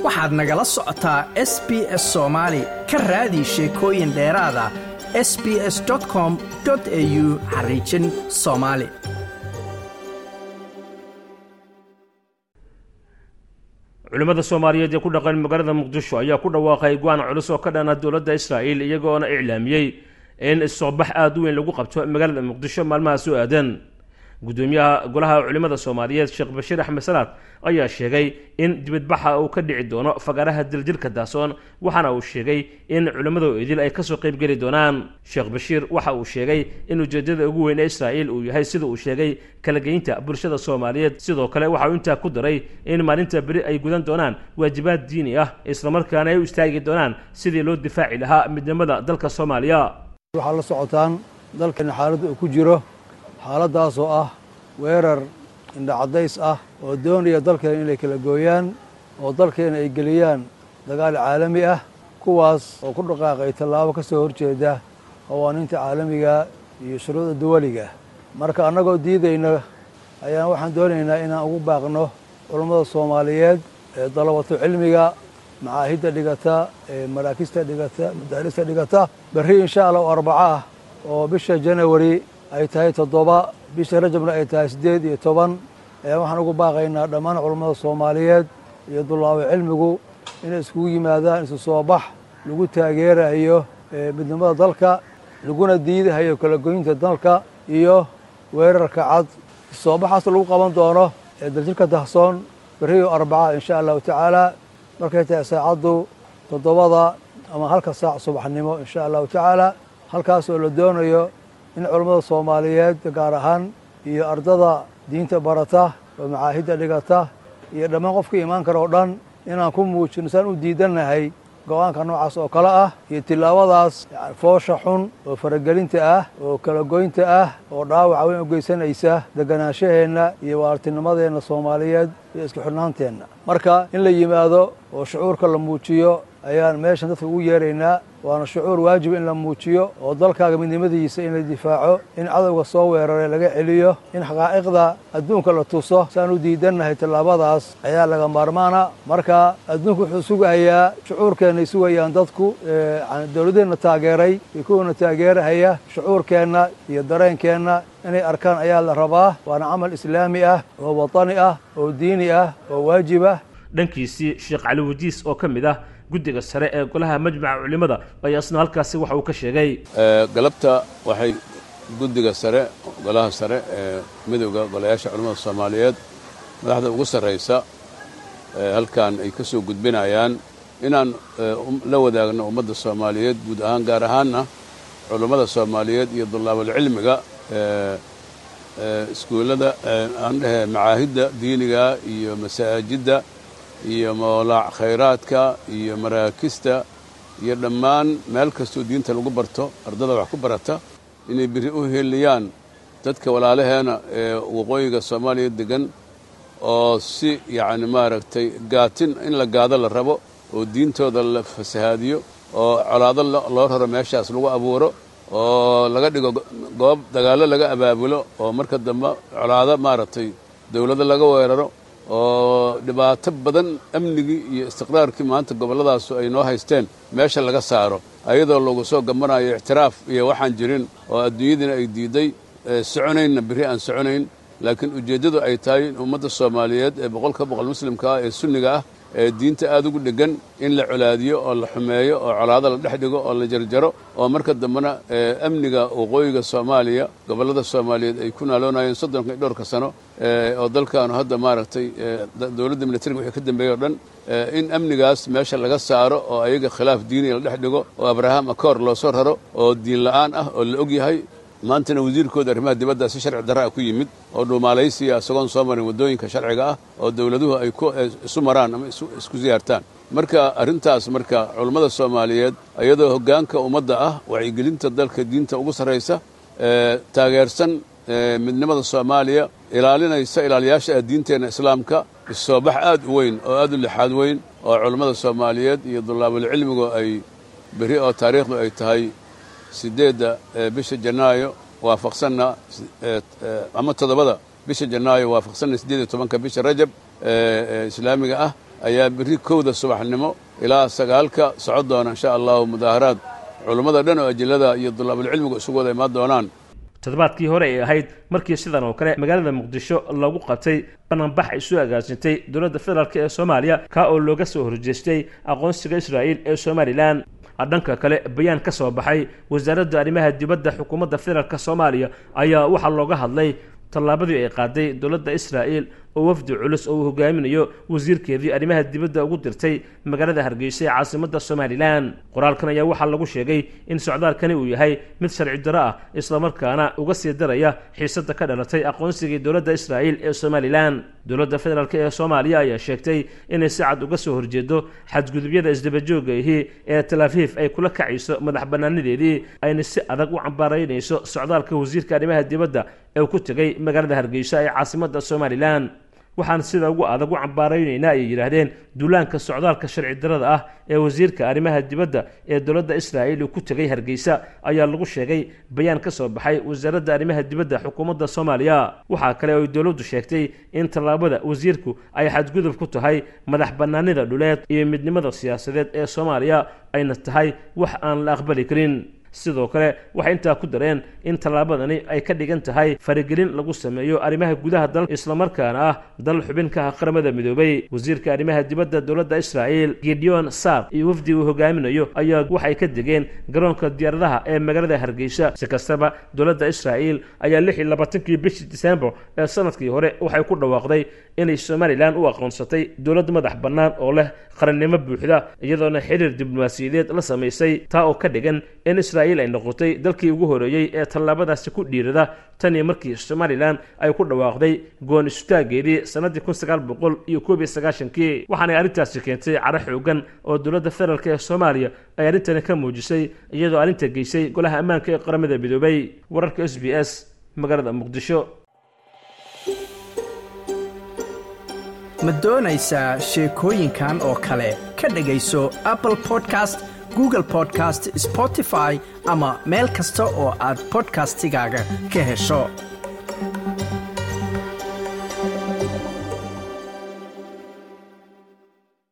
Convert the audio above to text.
waxaad nagala socotaa s b s soomaali ka raadi sheekooyin dheeraada s b s com au xariijin soomaali culimmada soomaaliyeed ee ku dhaqan magaalada muqdisho ayaa ku dhawaaqay go-aan culus oo ka dhana dowladda israa'iil iyagoona iclaamiyey in soobax aada u weyn lagu qabto magaalada muqdisho maalmaha soo aadan gudoomiyaha golaha culimmada soomaaliyeed sheekh bashiir axmed salaad ayaa sheegay in dibadbaxa uu ka dhici doono fagaaraha diljirka daasoon waxaana uu sheegay in culimmada idil ay kasoo qaybgeli doonaan sheekh bashiir waxa uu sheegay in ujeedada ugu weyn ee israa'iil uu yahay sida uu sheegay kala geynta bulshada soomaaliyeed sidoo kale waxa uu intaa ku daray in maalinta beri ay gudan doonaan waajibaad diini ah islamarkaana ay u istaagi doonaan sidii loo difaaci lahaa midnimada dalka soomaaliya waxaa la socotaan dalkeena xaaladda uu ku jiro xaaladdaasoo ah weerar indhacadays ah oo doonaya dalkeena inay kala gooyaan oo dalkeena ay geliyaan dagaal caalami ah kuwaas oo ku dhaqaaqay tallaabo ka soo horjeeda qawaaniinta caalamiga iyo shuruucda duwaliga marka annagoo diidayna ayaan waxaan doonaynaa inaan ugu baaqno culammada soomaaliyeed ee dalabato cilmiga macaahidda dhigata ee maraakista dhigata madaarista dhigata berri insha allah oo arbaco ah oo bisha janawari ay tahay toddoba bisha rajabna ay tahay siddeed iyo toban ayaan waxaan ugu baaqaynaa dhammaan culammada soomaaliyeed iyo dullaabo cilmigu inay iskugu yimaadaan isu soo bax lagu taageerayo midnimada dalka laguna diidahayo kala goynta dalka iyo weerarka cad soo baxaas lagu qaban doono ee daljirka dahsoon berriyo arbaca insha allahu tacaala markay tahay saacaddu toddobada ama halka saac subaxnimo insha allahu tacaala halkaas oo la doonayo in culammada soomaaliyeed gaar ahaan iyo ardada diinta barata oo macaahidda dhigata iyo dhammaan qofka imaan kara oo dhan inaan ku muujino saan u diidannahay go-aanka noocaas oo kale ah iyo tilaabadaas foosha xun oo faragelinta ah oo kala goynta ah oo dhaawaca weyn u geysanaysa deganaanshaheenna iyo waartinimadeenna soomaaliyeed iyo isku xidhnaanteenna marka in la yimaado oo shucuurka la muujiyo ayaan meeshan dadka ugu yeeraynaa waana shucuur waajiba in la muujiyo oo dalkaaga midnimadiisa in la difaaco in cadowga soo weeraray laga celiyo in xaqaa'iqda adduunka la tuso saan u diidannahay tallaabadaas ayaa laga maarmaana marka adduunku wuxuu sugahayaa shucuurkeennay sugayaan dadku dowladeenna taageeray iyo kuwana taageerahaya shucuurkeenna iyo dareenkeenna inay arkaan ayaa la rabaa waana camal islaami ah oo watani ah oo diini ah oo waajib ah dhankiisii sheekh cali wajiis oo ka mid ah guddiga sare ee golaha majmaca culimmada ayaa isna halkaasi waxa uu ka sheegay galabta waxay guddiga sare golaha sare ee midowda golayaasha culimmada soomaaliyeed madaxda ugu sarraysa halkan ay ka soo gudbinayaan inaan la wadaagno ummadda soomaaliyeed guud ahaan gaar ahaanna culummada soomaaliyeed iyo dullaabulcilmiga iskuullada aan dhehe macaahidda diiniga iyo masaajidda iyo moolaac khayraadka iyo maraakista iyo dhammaan meel kastoo diinta lagu barto ardada wax ku barata inay biri u heliyaan dadka walaalaheena ee waqooyiga soomaaliya degan oo si yacni maaragtay gaatin in la gaado la rabo oo diintooda la fasahaadiyo oo colaado loo raro meeshaas lagu abuuro oo laga dhigo goob dagaallo laga abaabulo oo marka dambe colaado maaragtay dawladdo laga weeraro oo dhibaato badan amnigii iyo istiqraarkii maanta gobolladaasu ay noo haysteen meesha laga saaro ayadoo lagu soo gambanayo ictiraaf iyo waxaan jirin oo adduunyadiina ay diidday soconaynna berri aan soconayn laakiin ujeeddadu ay tahay in ummadda soomaaliyeed ee boqolka boqol muslimka ah ee sunniga ah ee diinta aad ugu dheggan in la colaadiyo oo la xumeeyo oo colaado la dhex dhigo oo la jarjaro oo marka dambena amniga waqooyiga soomaaliya gobollada soomaaliyeed ay ku naaloonayeen soddonka iyo dhowrka sano oo dalkaanu hadda maaragtay dowladda militariga wixii ka dambeeyey o dhan in amnigaas meesha laga saaro oo ayaga khilaaf diiniya la dhex dhigo oo abraham akoor loo soo raro oo diin la'aan ah oo la og yahay maantana wasiirkooda arrimaha dibadda si sharci darra ah ku yimid oo dhuumaalaysiya isagoon soo marin waddooyinka sharciga ah oo dawladuhu ay isu maraan ama isku siyaartaan marka arrintaas marka culummada soomaaliyeed iyadoo hoggaanka ummadda ah wacyigelinta dalka diinta ugu sarraysa taageersan midnimada soomaaliya ilaalinaysa ilaaliyaasha diinteenna islaamka issoobax aad u weyn oo aad u lixaad weyn oo culummada soomaaliyeed iyo dullaabulcilmigu ay berri oo taariikhdu ay tahay siddeedda bisha janaayo waafaqsanna ama toddobada bisha janaayo waafaqsanna siddeed iyo tobanka bisha rajab islaamiga ah ayaa berri kowda subaxnimo ilaa sagaalka socon doona insha allahu mudaaharaad culummada dhan oo ajillada iyo dulaabulcilmigu isugu wada imaan doonaan toddobaadkii hore ay ahayd markii sidan oo kale magaalada muqdisho lagu qabtay bananbax ay soo agaasintay dowladda federaalk ee soomaaliya kaa oo looga soo horjeestay aqoonsiga israa'iil ee somalilan dhanka kale bayaan ka soo baxay wasaaradda arrimaha dibadda xukuumadda federaalk soomaaliya ayaa waxaa looga hadlay tallaabadii ay qaaday dowladda israa'iil oo wafdi culus oo uu hogaaminayo wasiirkeedii arrimaha dibadda ugu dirtay magaalada hargeysa ee caasimadda somalilan qoraalkan ayaa waxaa lagu sheegay in socdaalkani uu yahay mid sharci darro ah islamarkaana uga sii daraya xiisadda ka dhalatay aqoonsigii dowladda israa'iil ee somalilan dowladda federaalk ee soomaaliya ayaa sheegtay inay si cad uga soo horjeedo xadgudubyada isdabajooga ahi ee talaafiif ay kula kacayso madax bannaanadeedii ayna si adag u cambaaraynayso socdaalka wasiirka arrimaha dibadda ee uu ku tegay magaalada hargeysa ee caasimadda somalilan waxaan sida ugu adag u cambaaraynaynaa ayay yidhaahdeen duulaanka socdaalka sharci darada ah ee wasiirka arrimaha dibadda ee dowladda israa'iil uu ku tegay hargeysa ayaa lagu sheegay bayaan ka soo baxay wasaaradda arrimaha dibadda xukuumadda soomaaliya waxaa kale oo ay dowladdu sheegtay in tallaabada wasiirku ay xadgudub ku tahay madax bannaanida dhuleed iyo midnimada siyaasadeed ee soomaaliya ayna tahay wax aan la aqbali karin sidoo kale waxay intaa ku dareen in tallaabadani ay ka dhigan tahay faragelin lagu sameeyo arrimaha gudaha dalka islamarkaana ah dal xubin ka ah qaramada midoobay wasiirka arrimaha dibadda dowladda israa'iil gideon sar iyo wafdi uu hogaaminayo ayaa waxay ka degeen garoonka diyaaradaha ee magaalada hargeysa si kastaba dowladda israa'iil ayaa lix iyo labaatankii bishii disembar ee sanadkii hore waxay ku dhawaaqday inay somalilan u aqoonsatay dowlad madax bannaan oo leh qarannimo buuxda iyadoona xiriir diblomaasiyadeed la samaysay taa oo ka dhigan in israa'iil ay noqotay dalkii ugu horeeyey ee tallaabadaasi ku dhiirada tan iyo markii somalilan ay ku dhawaaqday goon istaageedii sannaddii kun sagaal boqol iyo koob iyo sagaashankii waxaanay arrintaasi keentay caro xoogan oo dowladda federaalk ee soomaaliya ay arrintani ka muujisay iyadoo arrinta geysay golaha ammaanka ee qaramada midoobay wararka s b s magaalada muqdisho ma doonaysaa sheekooyinkan oo kale ka dhegayso apple podcast google podcast spotify ama meel kasta oo aad bodkastigaaga ka hesho